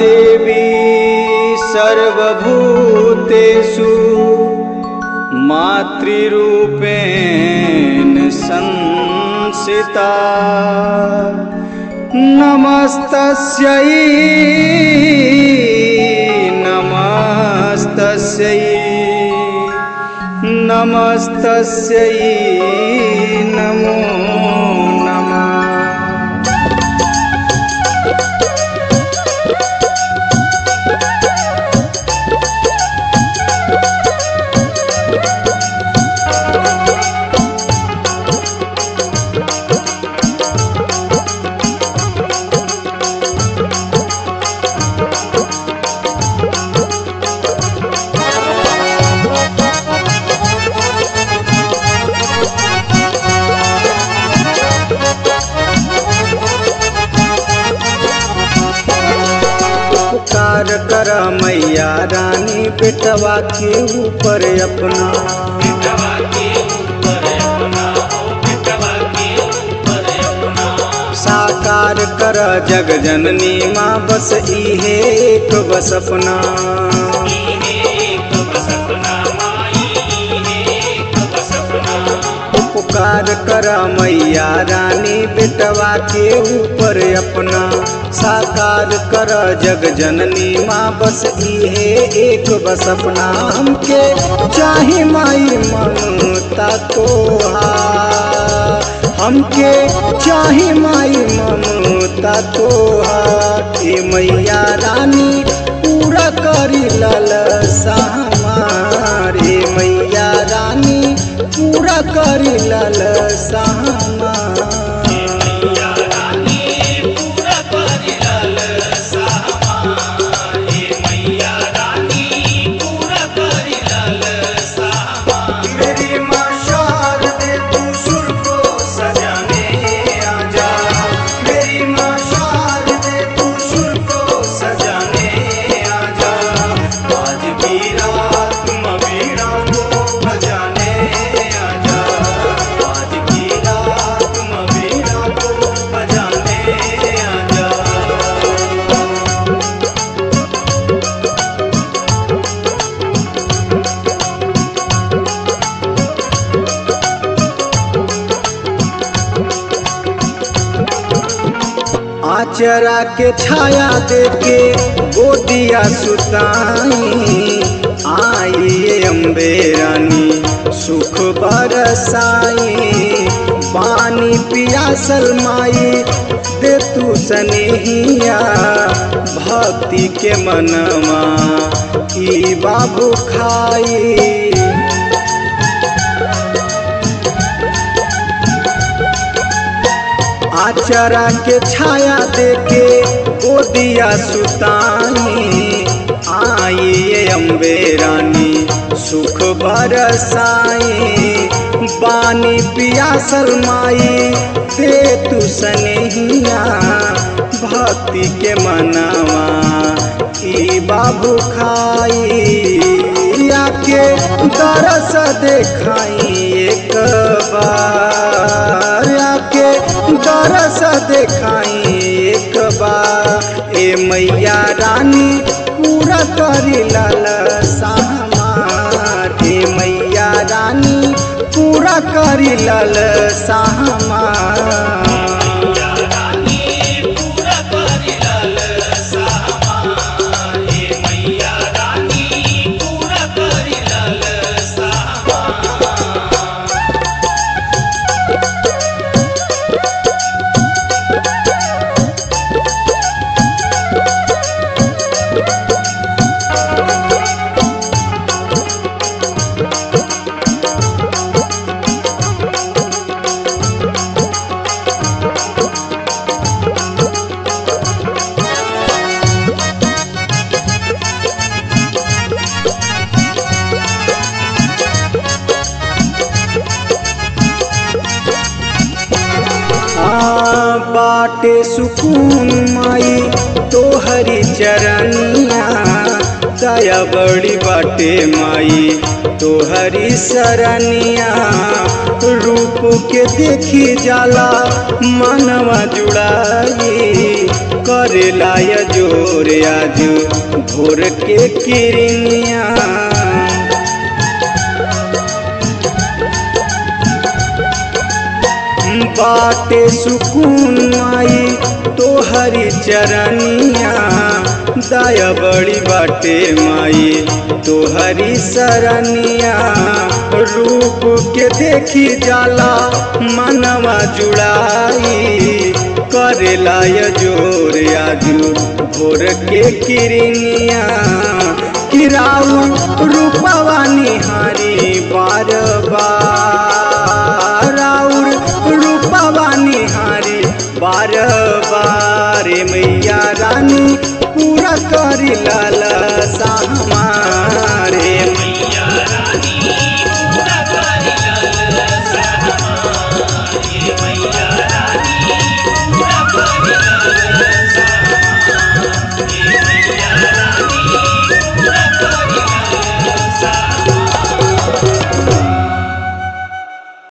देवी सर्वभूतेषु मातृरूपेण संसिता नमस्तस्यै नमस्तस्यै नमस्तस्यै नमो नमः पुकार कर मैया रानी बेटवा के ऊपर अपना बेटवा के ऊपर अपना हो बेटवा के ऊपर अपना साकार कर जग जननी माँ बस इहे एक बस अपना इहे एक बस अपना माई इहे एक बस अपना पुकार कर मैया रानी बेटवा के ऊपर अपना साकार कर जग जननी माँ बस इहे एक बस अपना हमके चाहे माई ममता तोहार हमके चाहे माई ममता तोहार ए मैया रानी पूरा करी ललसा हमार ए मैया रानी पूरा करी ललसा हमार मैया रानी पूरा परिलल सामा हे मैया रानी पूरा परिलल सामा मेरी माँ शारदे तू सुर को सजाने आजा मेरी माँ शारदे तू सुर को सजाने आजा आज भी रात मवीरा को बजाने आजा आज भी रात मवीरा को बजाने आजा आचरा के छाया देके गोदिया सुताई आई अम्बे रानी सुख बरसाई पानी पियासल माई दे तू सनेहिया भक्ति के मनवा ई बाबू खाई आचरा के छाया देके गोदिया सुताई आई ये अम्बे रानी सुख बरसाई बानी पियासल माई दे तू सनेहिया भक्ति के मनवा ई बाबू खाई आके दरस देखाई एक बार आके दरस देखाई एक बार ए मैया रानी पूरा करी लाल सहमार ए मैया रानी पूरा करी लाल सहमार मैया रानी पूरा परिलल सामा हे मैया रानी पूरा परिलल सामा आ बाटे सुकून माई तोहरी चरनिया दया बड़ी बाटे माई तोहरी सरनिया रूप के देखी जाला मनवा जुड़ाई करेला या जोर आज भोर के किरनिया बाटे सुकून माई तोहरी चरनिया दया बड़ी बाटे माई तोहरी सरनिया रूप के देखी जाला मनवा जुड़ाई करेला या जोर आजू भोर के किरनिया किराऊ रूपवा निहारी बार बार राउर रूपवा निहारी बार बार मैया रानी पूरा करी लाला